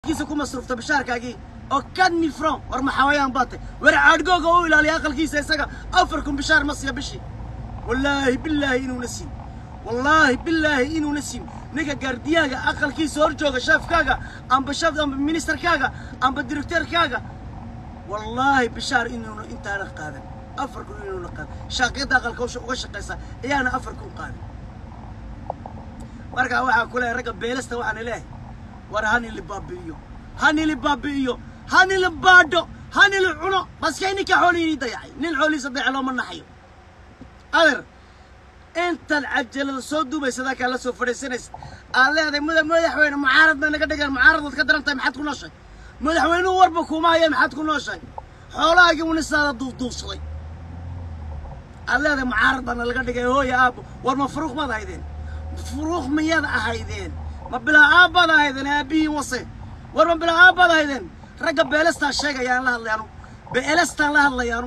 kiisa ku masruufta bishaarkaagii oo kadmi from war maxawayaan baatay war caadhgooga u ilaaliya aqalkiisa isaga afar kun bishaar ma siiya bishii wallaahi billaahi inuuna siin wallaahi billaahi inuuna siin ninka gaardiyaaga aqalkiisa hor jooga sheefkaaga amba sheef amba ministerkaaga amba directeerkaaga wallaahi bishaar inuuna intaana qaadan afar kun inuuna qaadan shaaqyadda aqalka uga shaqaysa ayaana afar kun qaadan markaa waxaa ku leeyahay ragga beelasta waxaan leeyahay war hanili baabi'iyo hanili baabi'iyo hanili baadho hanili cuno maskay ninka xoolihiini dayacay nin xoolihiisa dayaca looma naxayo adeer intaad cajalada soo duubaysadaa kaa la soo fadhiisanaysa aad leedahay muda madaxweyne mucaarad bay naga dhigeen mucaaradaad ka daran tahay maxaad ku nooshahay madaxweynuhu warba kuuma haya maxaad ku nooshahay xoolahaagii unisaada duufduufsaday aad leedahay mucaarad baana laga dhigay hooya aabbo war ma furuuq maad ahaydeen furuuq miyaad ahaydeen ma bilaa aabbaad ahaydeen aabbihiin wase war ma bilaa aabbaad ahaydeen ragga beelastaan sheegayaan la hadlayaanu beelastaan la hadlayaanu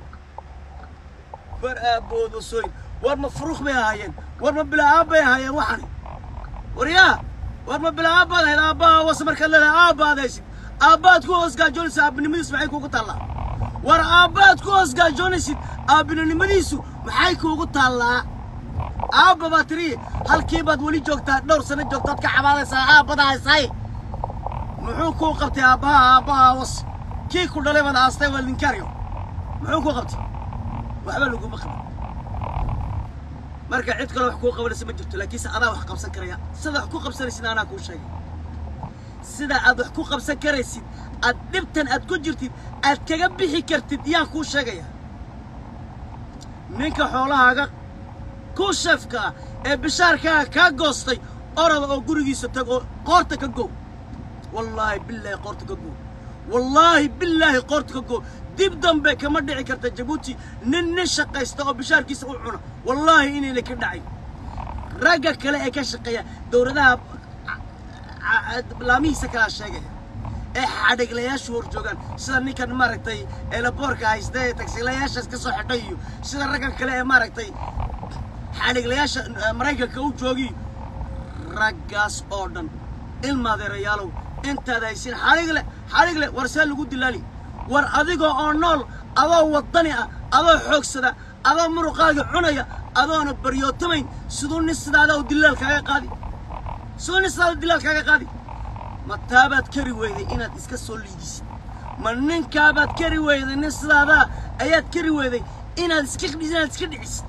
war aabbood osooyin war ma furuuq bay ahaayeen war ma bilaa aabbay ahaayeen waxani war yaa war ma bilaa aabbaad ahayd aabbaha wase markaad leedahay aabbaad haysid aabbaad ku hoos gaajoonaysa aabbinimadiisu maxay kuugu taallaa war aabbaad ku hoos gaajoonaysid aabbinimadiisu maxay kuugu taallaa aabba baa tiri halkii baad weli joogtaa dhowr sano joogtaad ka cabaadaysaa aabbada haysaay muxuu kuu qabtay aabbaha aabbaha was kii ku dhalay baad aastay waa linkaaryo muxuu kuu qabtay waxba laguma qaban marka cid kale wax kuu qabanaysa ma jirto laakiinse adaa wax qabsan karaya sida wax ku qabsanaysid anaa kuu sheegay sida aad wax ku qabsan karaysid aad dhibtan aad ku jirtid aad kaga bixi kartid yaan kuu sheegaya ninka xoolahaaga ku shafka ah ee bishaarkaaga kaa goostay orada oo gurigiisa tag oo qoorta ka gow wallaahi billaahi qoorta ka gow wallaahi billaahi qoorta ka gow dib dambe kama dhici karta jabuuti nin nin shaqaysta oo bishaarkiisa u cuna wallaahi inayna ka dhacay ragga kale ee ka shaqeeya dowladaha laamihiisa kalaa sheegaya ee xadhiglayaashu hor joogaan sida ninkan maaragtay eelaboorka haysta ee tagsilayaashaas ka soo xidhay iyo sida raggan kale ee maaragtay xadhiglayaasha maraykanka u joogi raggaas oo dhan ilmaadeerayaalow intaad haysin xadhigle xadhigle war see lagu dilaali war adigoo oo nool adoo waddani ah adoo xoogsada adoo muruqaaga cunaya adoona baryootamayn siduu nin sidaada u dilaal kaaga qaadi siduu nin sidaada dilaal kaaga qaadi ma taabaad kari weyday inaad iska soo liidisid ma ninkaabaad kari weyday nin sidaadaa ayaad kari weyday inaad iska inaad iska dhicisid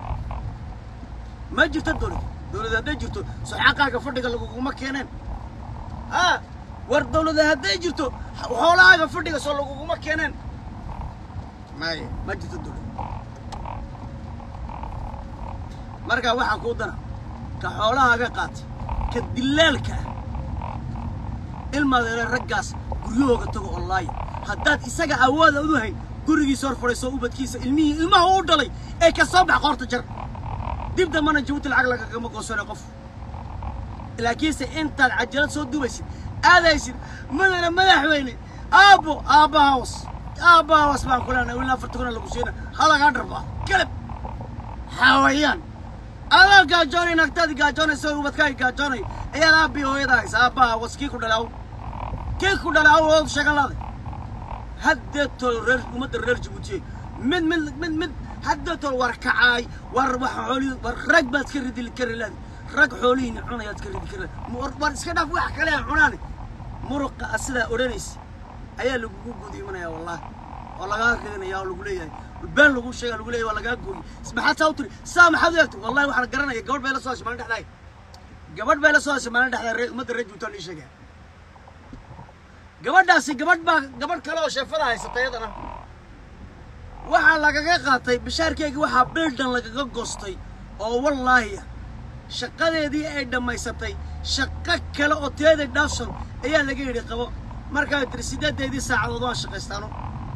ma jirto dowlad dowlad hadday jirto soxaqaaga fadhiga laguguma keeneen a war dowlada hadday jirto xoolahaaga fadhiga soo laguguma keeneen maya ma jirto dowlad markaa waxaa kuu dana ka xoolahaaga qaatay ka dilaalka ah ilmaadeere raggaas guryahooga tago oo laaya haddaad isaga awooda u hayn gurigiisa hor fadhiisoo ubadkiisa ilmihii ilmaha u dhalay ee ka soo bax qoorta jar dib dambana jabuuti lacag lagagama goosane qof laakiinse intaad cajalad soo dubaysid aadaysid madana madaxweyne aabbo aabbahawas aabbahawas baan ku leenahay ilaa afarta kuna lagu siina halagaa dharbaa galab xawayaan adaa gaajoonay nagtaadi gaajoonaysa ubadkaaga gaajoonay ayaad aabbii hooyada haysa aabbahawas kii ku dhalay aw kii ku dhalay aw ood sheegan laada haddeetoo reer ummadda reer jabuutiye mid mid mid mid haddeetoo war kacaay war wax xoolihii war rag baad ka ridi kari laadi rag xoolihiina cunayaad ka ridi kari laadi war iska dhaaf wax kale aan cunaane muruqa a sidaa odhanaysa ayaa lagugu gudi imanaya wallaahi oo lagaa ridinaya oo lagu leeyahay been lagu sheega lagu leeyahay waa lagaa gooyey maxaad saa u tiri saa maxaad u eegtay wallahi waxaan garanaya gabadh bay la soo hashay maalin dhexdaay gabadh bay la soo hashay maalin dhexdaa ree ummadda reer juutaan ii sheegaya gabadhaasi gabadh baa gabadh kale oo sheefada haysata iyadana waxaa lagaga qaatay bishaarkeygii waxaa bildhan lagaga goostay oo wallaahi ah shaqadeedii ay dhammaysatay shaqo kale oo teeday dhaafsan ayaa laga yidhi qabo markaa tiri siddeedeedii saacadood waan shaqaystaano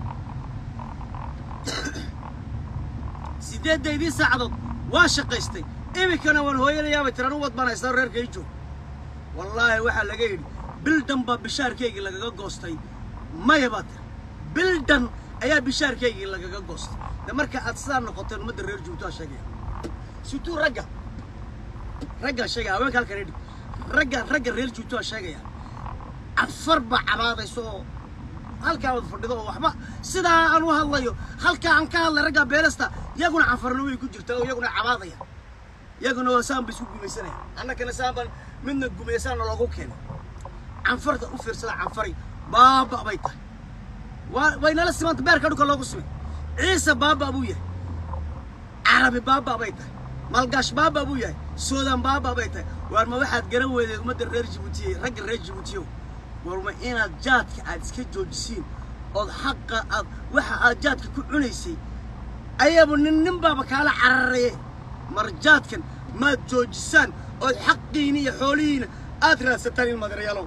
siddeedeydii saacadood waan shaqaystay iminkana waan hooyanayaabay tiri anu wad baan haystaa reerka ii joog wallaahi waxaa laga yidhi bildhan baa bishaarkeygii lagaga goostay maya baa tiri bildhan ayaa bishaarkeygii lagaga goostay de marka aad sidaa noqoteen ummadda reer jubuutaa sheegaya situu ragga raggaa sheegaya haweenka halkan idhi ragga ragga reer jubuutaa sheegaya cafar baa cabaadayso oo halkaa wada fadhido oo waxba sidaa aan u hadlayo halkaa aan ka hadlay raggaa beelasta iyaguna cafarna way ku jirtaa oo iyaguna cabaadaya iyaguna waa saan ba isku gumaysanaya annagana saan baan midna gumaysaana loogu keenay canfarta u fiirsada canfari baaba bay tahay waa way nala simanta beerka dhulka loogu simay ciise baaba buu yahay carabi baaba bay tahay malgaash baaba buu yahay suudan baaba bay tahay waar ma waxaad garan weydeed ummadda reer jibuutiye ragga reer jibuutiyow war ma inaad jaadka aad iska joojisiin ood xaqa aad waxa aad jaadka ku cunaysay ayaaba nin nin baaba kaala cararaye mar jaadkan maad joojisaan ood xaqiina iyo xoolihiina aad raadsataan ilmaadareyaalow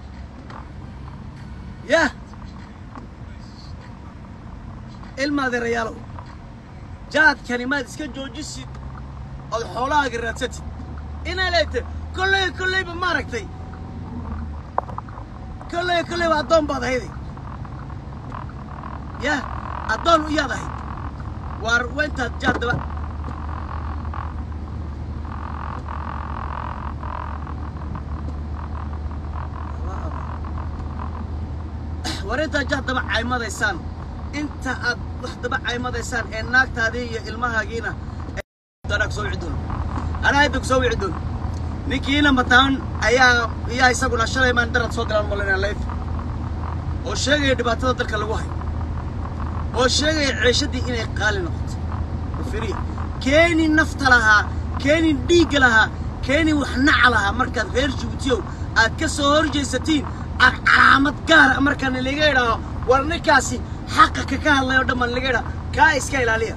yah ilmaadeerayaalow jaadkani maad iska joojisid ood xoolahaaga raadsatid inaa leegtay kolley kolleyba maaragtay kolley kolleyba addoon baad ahayday yah addoon iyaad ahayd waar waa intaad jaad daba war intaad jaad daba caymadaysaan inta aad wax daba caymadaysaan ee naagtaadii iyo ilmahaagiina anaa kusoo wici doono anaa hadda kusoo wici doono ninkiina mataan ayaa ayaa isaguna shalay maan darad soo galaan malinaa leef oo sheegaya dhibaatada dalka lagu hayo oo sheegaya ceeshadii inay qaali noqoto firiya keeni nafta lahaa keeni dhiigga lahaa keeni wax naca lahaa markaad reer jibuutiyow aad ka soo horjaysatiin aad calaamad gaara markaana laga idhaaho war ninkaasi xaqa ka ka hadlay oo dhammaan laga idhaho kaa iska ilaaliya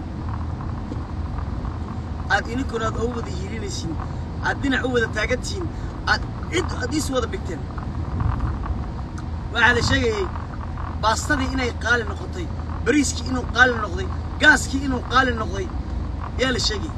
aad ininkuna aad oo wada hiilinaysiin aad dhinac u wada taagantihiin aad cid aad is wada bigteen waxaa la sheegayey baastadii inay qaali noqotay bariiskii inuu qaali noqday gaaskii inuu qaali noqday yaa la sheegayay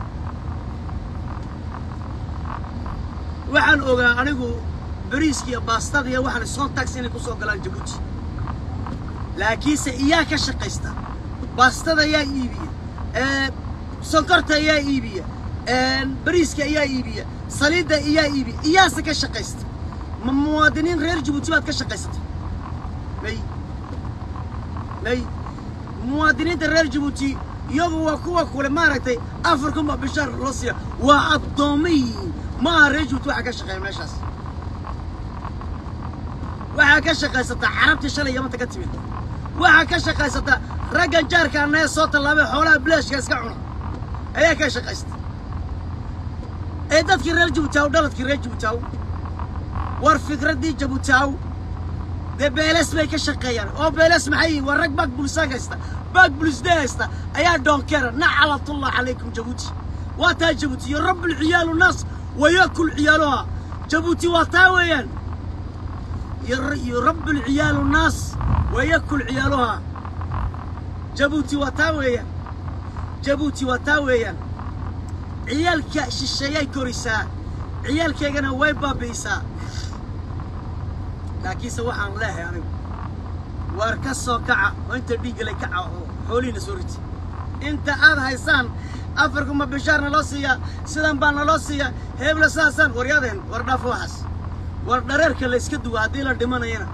waxaan ogaa anigu bariiskii iyo baastada iyo waxaan soon tax inay ku soo galaan jabuuti laakiinse iyaa ka shaqaysta baastada ayaa iibiya sonkorta ayaa iibiya bariiska ayaa iibiya saliidda ayaa iibiya iyaase ka shaqaysta ma muwaadiniin reer jabuuti baad ka shaqaysatay may may muwaadiniinta reer jabuuti iyagu waa kuwa kule maaragtay afar kun baa bishaar loo siiya waa addoomma yihiin ma aha reer jabuuti waxaa ka shaqeeya meeshaas waxaa ka shaqaysataa carabtii shalay yamanta ka timid waxaa ka shaqaysataa raggan jaarka annaga soo tallaabay xoolaha bilaashka iska cuna ayaa ka shaqaysta ee dadkii reer jabuutaaw dhaladkii reer jabuutaaw war fikraddii jabuutaaw dee beeles bay ka shaqeeyaan oo beeles maxay yihin waa rag baag bulisaag haysta baag bulisdee haysta ayaa doonkeera nacalatullah calaykum jabuuti waa taa jabuuti iyo rabbulciyaalu naas wayakul ciyaaluha jabuuti waa taa weeyaan iyo rabbulciyaalu naas wayakul ciyaaluha jabuuti waa taa weeyaan jabuuti waa taa weeyaan ciyaalka shisheeyay korisaa ciyaalkeygana way baabi'isaa laakiinse waxaan leehay anigu waar ka soo kaca oo inta dhiiggalay kaca oo xoolihiina soo riti inta aad haysaan afarkuma bishaar naloo siiyaa sidan baa naloo siiyaa heebla saasaan waryadeen war dhaaf waxaas war dhareerka la iska duwa haddii la dhimanayana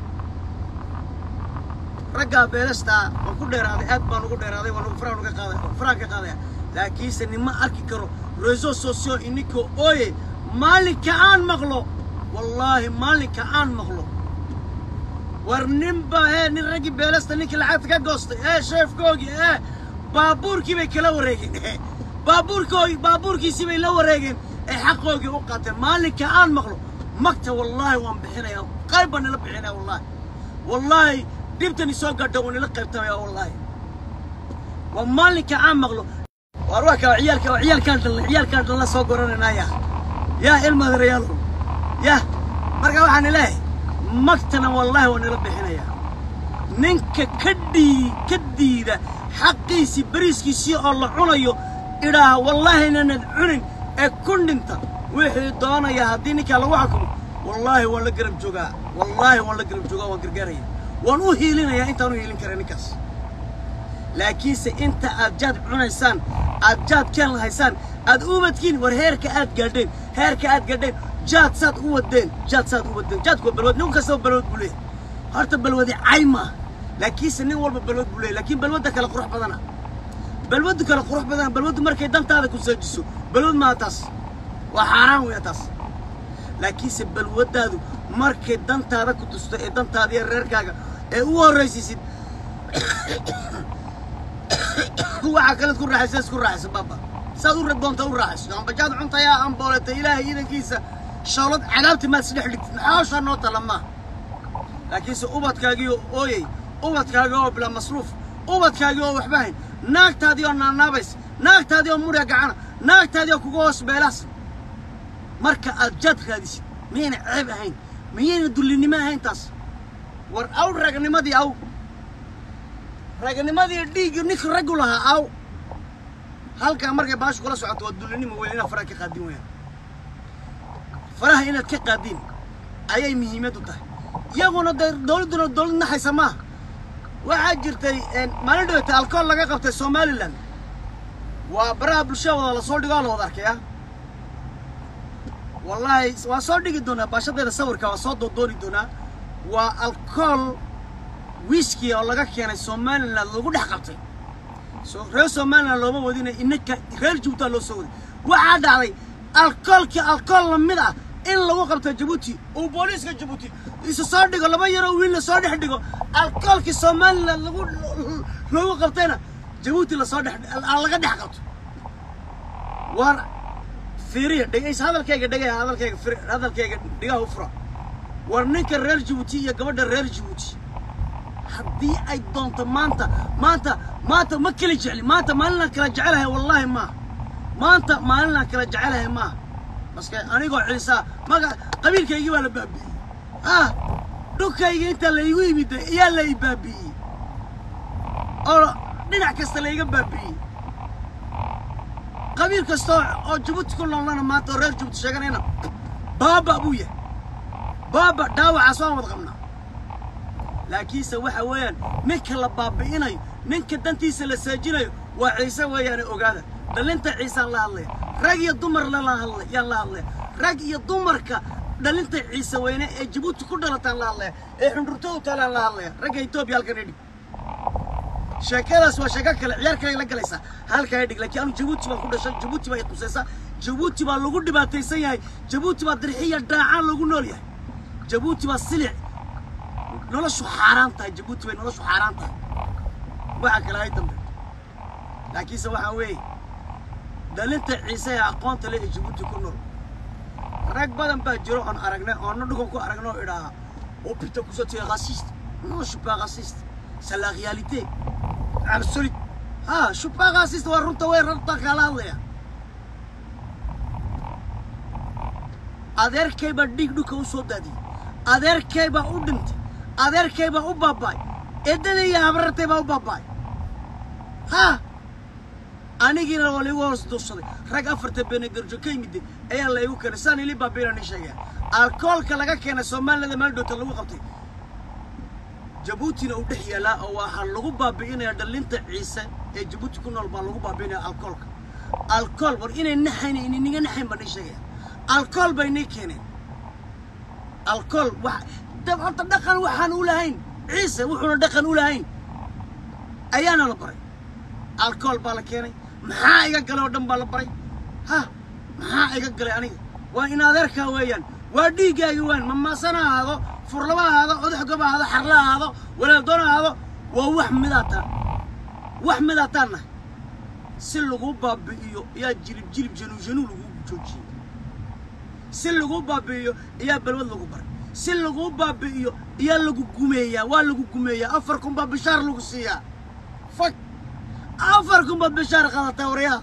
raggaa beelastaa waan ku dheeraaday aad baan ugu dheeraaday waan faraan uga qaaday faraan ka qaadaya laakiinse nima arki karo réseau sociaux ininkoo ooye maalinka aan maqlo wallaahi maalinka aan maqlo war ninba ee nin raggii beelasta ninkii lacagta ka goostay ee sheefkoogii ee baabuurkii bay kala wareegeen baabuurkoogii baabuurkiisii bay la wareegeen ee xaqoogii u qaateen maalinka aan maqlo magta wallaahi waan bixinayaa qayb baan nila bixinaya wallaahi wallaahi dhibtani soo gadha waan nila qaybtamaya wallaahi waa maalinka aan maqlo waar waa kaa ciyaalka ciyaalkaan dhalna ciyaalkaan dhalna soo goranaynaaya yaa ilmaadareyaalo yah marka waxaan leeyahay magtana wallaahi waa nila bixinayaa ninka ka dhii ka diida xaqiisii bariiskiisii oo la cunayo idhaaha wallaahi nanad cunin ee ku dhinta wixii doonaya haddii ninkaa lagu xukumo wallaahi waan la garab joogaa wallaahi waan la garab joogaa waan gargaaraya waan u hiilinayaa intaan u hiilin kara ninkaas laakiinse inta aad jaad cunaysaan aad jaad keen lahaysaan aad ubadkiin war heerka aad gaadheen heerka aad gaadheen jaad saad u wadeen jaad saad u wadeen jaadku waa balwad nin kastaba balwad buu leeyahay horta balwadi cay maaha laakiinse nin walba balwad buu leeyahy laakiin balwadda kale qurux badana balwaddu kale qurux badana balwaddu markay dantaada ku saajiso balwad maaha taas waa xaaraan weya taas laakiinse balwaddaadu markay dantaada ku tusto ee dantaada iyo reerkaaga ee u horraysiisid waxaa kalead ku raaxaysa isku raaxayso baaba saad u doonta u raaxayso ambajaad cuntayaa ambooleta ilaahay iidankiisa shawlad cadaabti maad isdhex dhigtid maxaa hawshaa noo tala maaha laakiinse ubadkaagii oo ooyey ubadkaagii oo bilaa masruuf ubadkaagii oo waxba hayn naagtaadii oo naanaabays naagtaadii oo murya gacana naagtaadii oo kuga hoos beelaas marka aad jaad raadisid miyayna ceeb ahayn miyayna dullinimo ahayn taas war aw ragnimadii aw ragnimadii dhiiggii ninka raggu lahaa aw halkaa markay baashu kula socoto waa dullinimo weyn inaad faraha ka qaadin weyaan faraha inaad ka qaadin ayay muhiimad u tahay iyaguna dee dawladduna dawlad naxaysa maaha waxaa jirtay maalin dhaweyta alkool laga qabtay somalilan waa baraha bulshada wada lasoo dhigo oo la wada arkaya wallaahi waa soo dhigi doonaa baashadeeda sawirka waa soo doodooni doonaa waa alkool wiski oo laga keenay somalilan lagu dhex qabtay so reer somalilan looma wadina inaka reer jabuuti loo soo waday waxaa dhacday alkoolkii alkool lamid ah in lagu qabto jabuuti uu booliiska jabuuti isu soo dhigo laba yaroo wiil lasoo dhex dhigo alkoolkii somalilan lagu lagu qabtayna jabuuti lasoo dhex laga dhex qabto waar fiiriya dhegays hadalkayga dhegaya hadalkayga fir hadalkayga dhigaha u fura war ninka reer jabuuti iyo gabadha reer jabuuti haddii ay doonto maanta maanta maanta ma kala jecli maanta maalinaan kala jecelahay wallaahi maaha maanta maalinaan kala jecelahay maaha maske anigoo celisaa maga qabiilkaygii baa la baabi'iyey ah dhulkaygii intaa laygu yimid ayaa la i baabi'iyey oo dhinac kasta layga baabi'iyey qabiil kasta oo jabuuti ku noolnana maanta oo reer jabuuti sheeganayna baaba buu yahay baaba dhaawacaas waan wada qabnaa laakiinse waxa weeyaan ninka la baabi'inayo ninka dantiisa la saajinayo waa ciise weeyaane ogaada dhalinta ciisaan la hadlaya rag iyo dumar lala hadlay yaan la hadlaya rag iyo dumarka dhalinta ciise weyne ee jabuuti ku dhalataan la hadlaya ee xundhurtoodu taalaan la hadlaya ragga etoobiya halkan idhig sheekadaas waa sheeko kale ciyaar kale la galaysaa halkaa idhig laakiin anu jabuuti baan ku dhashay jabuuti baa i qusaysaa jabuuti baa lagu dhibaataysan yahay jabuuti baa dirxiya dhaacaan lagu nool yahay jabuuti baa silic noloshu xaaraan tahay jabuuti bay noloshu xaaraan tahay waxa kale ay dambe laakiinse waxaa weeye dhalinta ciise ee aqoonta leh ee jabuuti ku nool rag badan baa jiro oon aragnay oona dhugan ku aragnay oo idhaaha oh putain que tu es raciste non je suis pas raciste c'est la réalité absolue ah je suis pas raciste waa runta way runta kala hadlaya adeerkay baa dhiig dhulka u soo daadiyey adeerkay baa u dhintay adeerkay baa u baaba'ay eedada iyo habarartay baa u baaba'ay ha anigiina waa laigu hoos duursaday rag afarta beene garjo ka yimiday ayaa laygu keenay saan ili baabiinaan ii sheegaya alkoolka laga keenay soomaalilada meel dhowta lagu qabtay jabuutina uu dhex yaalaa oo waxaa lagu baabi'inaya dhalinta ciise ee jabuuti ku nool baa lagu baabi'inaya alkoolka alkool war inay naxayn ininiga naxayn baan ii sheegaya alkool bay nii keeneen alkool wax dab horta dhaqan waxaan u lahayn ciise wuxuuna dhaqan u lahayn ayaana la baray alkool baa la keenay maxaa iga galay oo dhan baa la baray ha maxaa iga galay aniga waa in adeerkaa weeyaan waa dhiiggaagi waan mamaasana ahaado furlaba ahaado odaxgoba ahaado xarla ahaado walaaldoon ahaado waa wax midaataan wax midaataan nahay si lagu baabi'iyo ayaa jilib jilib januu januu lagu joojiyey si lagu baabi'iyo ayaa balwad lagu baray si lagu baabi'iyo ayaa lagu gumeeyaa waa lagu gumeeyaa afar kun baa bishaar lagu siiyaa fag afar kun baad bishaar qaadataa waryaha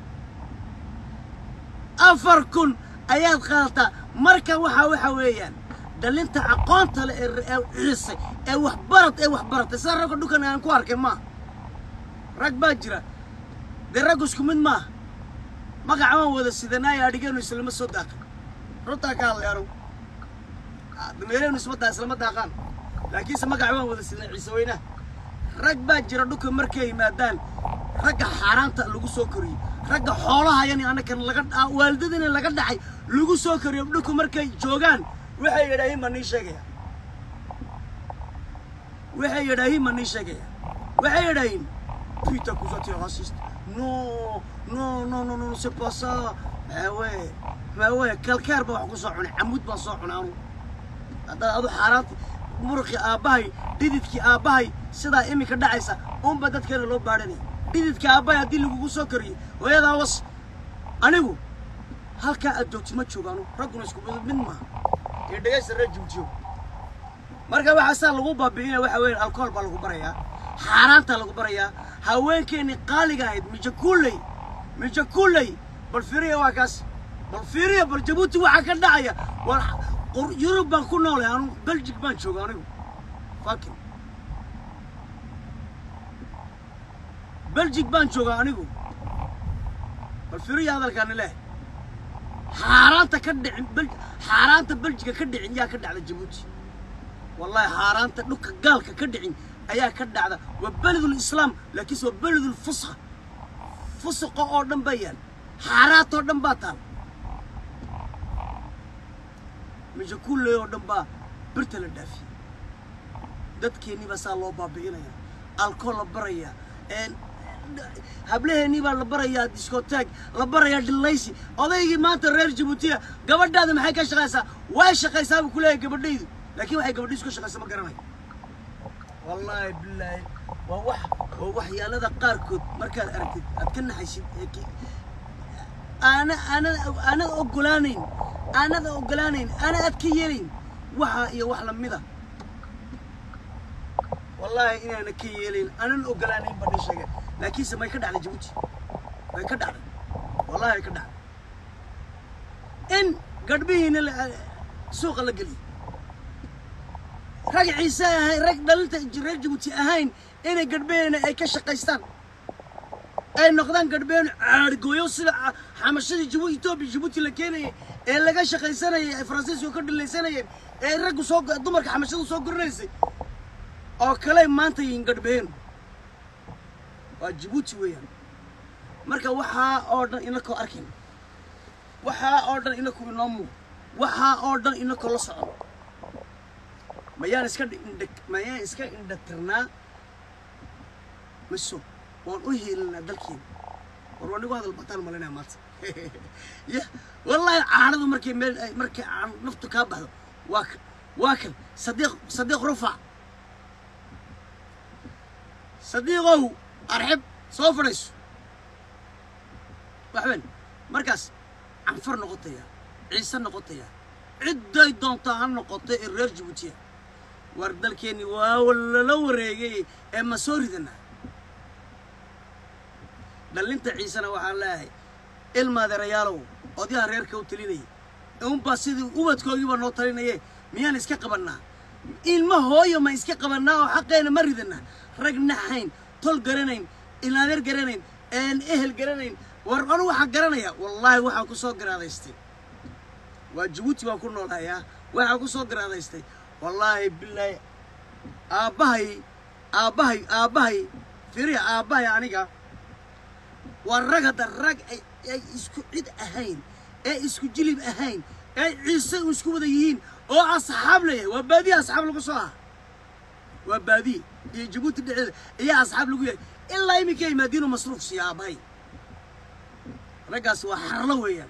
afar kun ayaad qaadataa marka waxaa waxa weeyaan dhalinta aqoonta leh ee ciise ee waxbarad ee waxbaratay sida ragga dhulkan aan ku arkay maaha rag baa jira dee raggu isku mid maaha magaca waan wada sidanaayo adhigeenu islama soo daaqan runtaa ka hadlay anugu dameereenu isma daa islama daaqaan laakiinse magaca waan wada sidan ciise weynaha rag baa jira dhulka markay yimaadaan ragga xaaraanta lagu soo koriyey ragga xoolaha yani anakan laga waalidadina laga dhacay lagu soo koriyo dhulka markay joogaan waxay yidhaaheen baan nii sheegaya waxay yidhaahiin ma nii sheegaya waxay yidhaahiin peter kusati raciste no no no no no c'est pas ça maawe maawe kalkeer baa wax ku soo cunay camuud baan soo cunay anu haddaad adu xaaraanti muruqii aabbahay dhididkii aabbahay sidaa iminka dhacaysa unba dadkeena loo baadhanaya dhididkii aabbahay haddii lagugu soo kariyo hooyadaa was anigu halkaa aad joogti ma joogaanu ragguna isku mid mid maaha ee dhegaysta reer jubjiyo marka waxaa saa lagu baabi'inaya waxa weeye alkohol baa lagu barayaa xaaraantaa lagu barayaa haweenkeennii qaaliga ahayd mijakuuley mijakuuley bal fiiriya waa kaas bal fiiriya bal jabuuti waxaa ka dhacaya war qur- yurub baan ku noolay anu beljig baan jooga anigu fakin beljig baan joogaa anigu bal fiiriya hadalkaani leh xaaraanta ka dhicin bel xaaraanta beljiga ka dhicin yaa ka dhacda jabuuti wallahi xaaraanta dhulka gaalka ka dhicin ayaa ka dhacda waa beledul islaam laakiinse waa beledul fusqa fusuqa oo dhan baa yaal xaaraantoo dhan baa taal mijakulley oo dhan baa birta la dhaafiyey dadkeennii baa saa loo baabi'inaya alkool la baraya hablaheennii baa la barayaa diskotaag la barayaa dhillaysi odaygii maanta reer jabuutiya gabadhaada maxay ka shaqaysaa way shaqaysaa buu ku leeyahay gabadhaydu laakiin waxay gabadhiisu ka shaqaysa ma garanayo wallaahi bilaahi waa wax waa waxyaalada qaarkood markaad aragtid aad ka naxaysid ee ki- aana aanad aanad ogolaanayn aanad ogolaanayn aana aad ka yeelayn waxa iyo wax lamida wallaahi inaana ka yeelayn aanan ogolaanayn baa nin sheegay laakiinse may ka dhacday jabuuti way ka dhacday wallahi way ka dhacday in gadhbihiina la- suuqa la geliyo rag ciise ahayn rag dhalinta reer jabuuti ahayn inay gadhbeena ay ka shaqaystaan ay noqdaan gadhbeen caargooyo sida ca- xamashadii jibu etoobiya jabuuti la keenayay ee laga shaqaysanayay ay faransiisku ka dhilaysanayeen ee raggu soo dumarka xamashadu soo gorinaysay oo kale maanta yihiin gadhbeen waa jabuuti weeyaan marka waxaa oo dhan inakoo arkin waxaa oo dhan inakoo inoo muuq waxaa oo dhan inakoo la socon mayaan iska dhi- indha mayaan iska indhatirnaa miso waan u heelinaa dalkeena war waa nigu hadal bataan malinaya maanta ya wallaahi caanadu markay meel ay- markay caan naftu kaa baxdo waa kan waa kan sadiiq sadiiq rufac sadiiqow arxib soo fadhayso waxben markaas canfar noqotaya ciise noqotaya cidday doontaa ha noqoto ee reer jabuutiya war dalkeenni waa lala wareegay ee ma soo ridanaa dhallinta ciisena waxaan leeyahay ilmaadeerayaalow odyaha reerka u talinayay unbaa sidii ubadkoogiiba noo talinaye miyaan iska qabannaa ilma hooyo ma iska qabannaa oo xaqeena ma ridanaa rag naxayn tol garanayn ilaadeer garanayn een ehel garanayn war anu waxaan garanayaa wallaahi waxaan ku soo garaadaystay waa jabuuti baan ku noolhayaa waxaan ku soo garaadaystay wallaahi bilaahi aabbahay aabbahay aabbahay firiya aabbahay aniga waa rag hadda rag ay ay isku cid ahayn ee isku jilib ahayn ee ciise u isku wada yihiin oo asxaab leeyahay waa baadiye asxaab lagu soo aha waa baadiye iyo jabuuti dhexdeeda ayaa asxaab lagu yahay ilaa iminka yimaadiinu masruuf siiya aabbahay raggaas waa xarlo weeyaan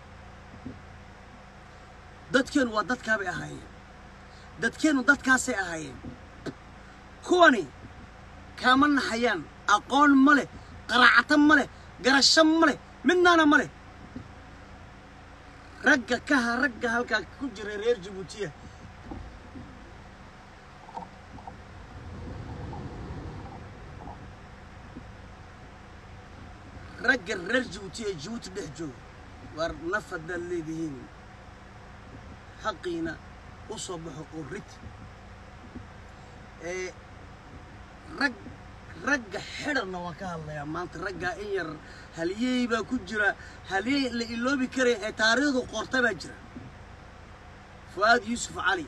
dadkeenu waa dadkaabay ahaayeen dadkeenu dadkaasay ahaayeen kuwani kaama naxayaan aqoon ma leh qaraacata ma leh garasho ma leh midnaana ma leh ragga kaha ragga halkaa ku jira reer jabuutiya ragga reer jabuuti ee jabuuti dhex jooga waar naf haddaad leedihiin xaqiina u soo baxo oo rid ee rag ragga xidhanna waan ka hadlayaa maanta raggaa in yar haliyey baa ku jira haliyey la iloobi karaya ee taariikhdu qorta baa jira fu'aad yuusuf cali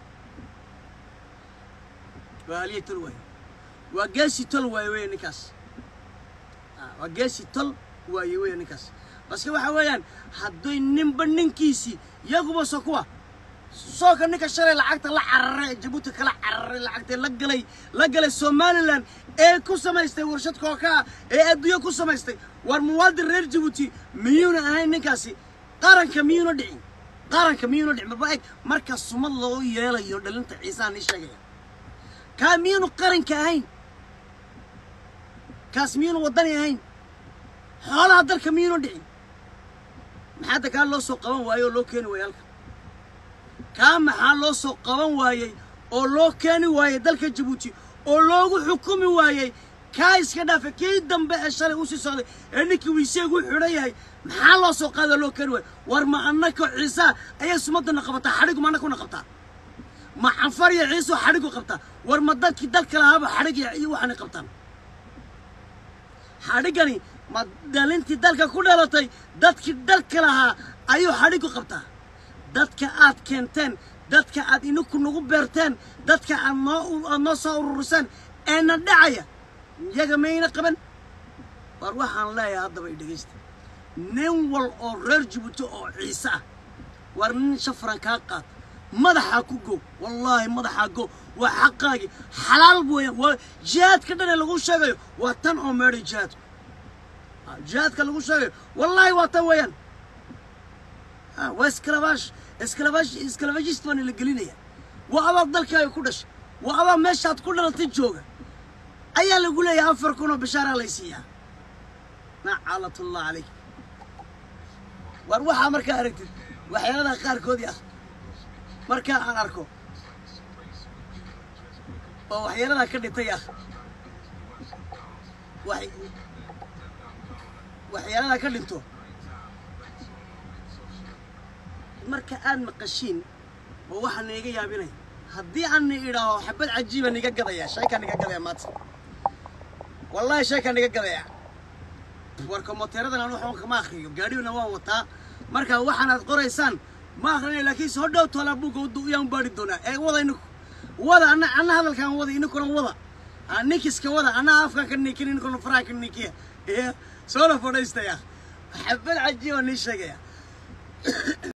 waa haliyey tol waaye waa geesi tol waaye weeye ninkaas Ah, waa geesi tol waaye weeye ninkaas baske waxa weeyaan hadday ninba ninkiisii yaguba so kuwa sooka ninka shalay lacagta la cararay ee jabuuti kala cararay lacagta la galay la galay somalilan ee ku samaystay warshad kookaa ee adduunyo ku samaystay war muwaadin reer jabuuti miyuuna ahayn ninkaasi qaranka miyuuna dhicin qaranka miyuuna dhicin baba eg marka sumad loo yeelayo dhalinta ciisaha nii sheegaya kaa miyuunu qaranka ahayn kaas miyuuna waddani ahayn xoolaha dalka miyuuna dhicin maxaa da kaa loo soo qaban waayey oo loo keeni waayey halka kaa maxaa loo soo qaban waayey oo loo keeni waayey dalka jabuuti oo loogu xukumi waayey kaa iska dhaafa kii dambe ee shalay usii socday ee ninkii wiiseegu xidhan yahay maxaa loo soo qaada loo keeni waayey war ma annaka ciisaa ayay sumadana qabataa xadhigu ma annakuna qabtaa ma canfar iyo ciisoo xadhigu qabtaa war ma dadkii dalka lahaaba xadhig iyo iyo waxaanay qabtaan xadhigani ma dhalintii dalka ku dhalatay dadkii dalka lahaa ayuu xadhigu qabtaa dadka aad keenteen dadka aad ininku nagu beerteen dadka aad noo aad noo soo ururiseen eena dhacaya iyaga mayna qaban war waxaan leeyahay haddaba i dhegaysta nin wal oo reer jabuuti oo ciise ah war nin shafran kaa qaad madaxaa ku go wallaahi madaxaa go waa xaqaagii xalaal weeyaan waa jihaadka dhan ee lagu sheegayo waa tan oo meedhay jihaadku Ah, jihaadka lagu sheegayo wallaahi waa tan weeyaan Ah, waa iskalabaash iskalabaash iskalabashist baana la gelinaya waa abaad dalkaaga ku dhashay waa abaad meeshaad ku dhalatay jooga ayaa lagu leeyahay afar kun oo bishaaraa laysiiyaa nacaalatullah calayk war waxaa markaa aragtid waxyaaladaa qaarkoodii ah markaa aan arko oo waxyaaladaa ka dhintay ah wax waxyaaladaa ka dhinto marka aad maqashiin oo waxaa niiga yaabinaya haddii aan ni idhaaho xabad cajiiba niga gadaya sheekaa niga gadaya maanta wallaahi sheekaa niga gadaya warka mooteeradan aan waxba kama akriyo gaadhiguna waan wataa marka waxaanaad qoraysaan ma akrinay laakiin soo dhow toolaa buugga wadu yaan baari doonaa ee wada ininku wada anna anna hadalkaan wada ininkuna wada Ah, ninkiska wada anna afkaan ka niikin ininkuna faraha ka niikiya ee soo la fadhiistaya xabad cajiiba nii sheegaya